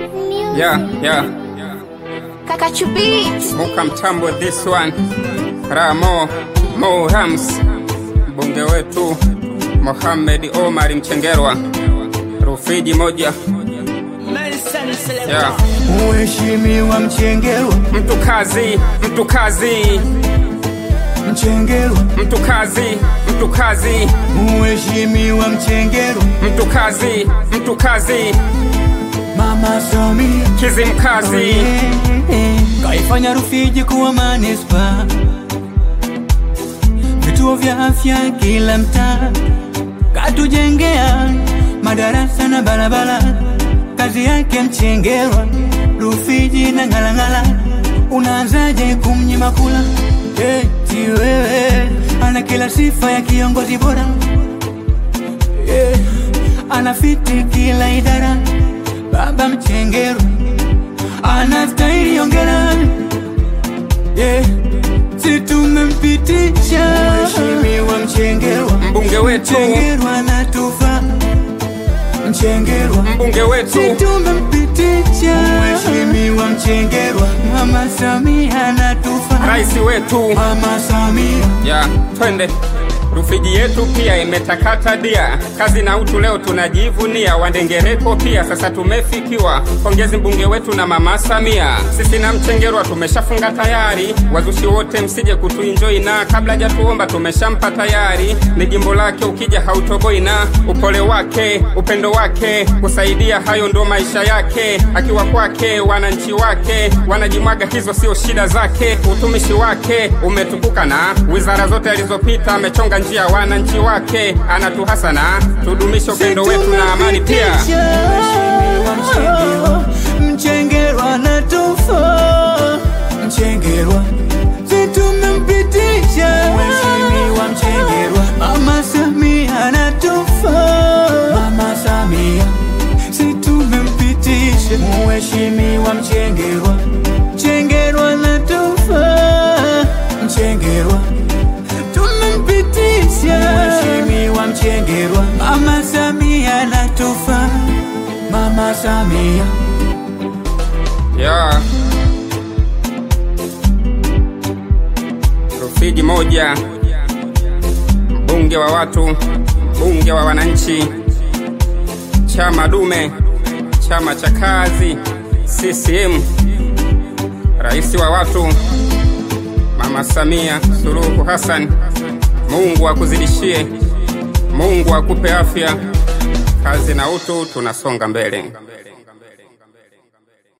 Yeah, yeah. Kaka Chubit. Muka mtambo this one. Ramo Mo Rams. Mbunge wetu Mohamed Omar Mchengerwa. Rufiji moja. Yeah. Mheshimiwa Mchengerwa, Mtu kazi, mtu kazi, Mchengerwa, mtu kazi, mtu kazi, Mheshimiwa Mchengerwa, mtu kazi, mtu kazi, Mama Samia Kizimkazi. kaifanya Rufiji kuwa manispa, vituo vya afya kila mtaa, katujengea madarasa na barabara. Kazi yake Mchengerwa, Rufiji na Ng'alang'ala, unaanzaje kumnyima kula? Eti wewe ana kila sifa ya kiongozi bora yeah. Anafiti kila idara, baba Mchengerwa anastahili ongera yeah. Si tumempitisha Mheshimiwa Mchengerwa, Mbunge wetu, Mchengerwa anatufaa Mchengerwa, mbunge wetu. si tumempitisha Mheshimiwa Mchengerwa, Mama Samia anatufaa Rais wetu. Mama Samia ya twende Rufiji yetu pia imetakata dia, kazi na utu leo tunajivunia, wandengereko pia sasa tumefikiwa. Pongezi mbunge wetu na mama Samia, sisi na Mchengerwa tumeshafunga tayari. Wazushi wote msije kutuinjoi, na kabla hajatuomba tumeshampa tayari. Ni jimbo lake, ukija hautoboi, na upole wake, upendo wake, kusaidia, hayo ndo maisha yake. Akiwa kwake, wananchi wake wanajimwaga, hizo sio shida zake. Utumishi wake umetukuka, na wizara zote alizopita amechonga njia wananchi wake, anatuhasana tudumishe upendo wetu na amani pia. Mheshimiwa Mchengerwa, Mchengerwa anatufaa Mchengerwa, si tumempitisha Mheshimiwa Mchengerwa, Mama Samia anatufaa Mama Samia, si tumempitisha Mheshimiwa Mchengerwa, Mchengerwa anatufaa Mchengerwa tumempitisha Mheshimiwa Mchengerwa, Mama Samia anatufaa Mama Samia ya Rufiji moja, mbunge wa watu, mbunge wa wananchi, chama dume, chama cha kazi, CCM, rais wa watu, Mama Samia Suluhu Hassan. Mungu akuzidishie, Mungu akupe afya, kazi na utu, tunasonga mbele.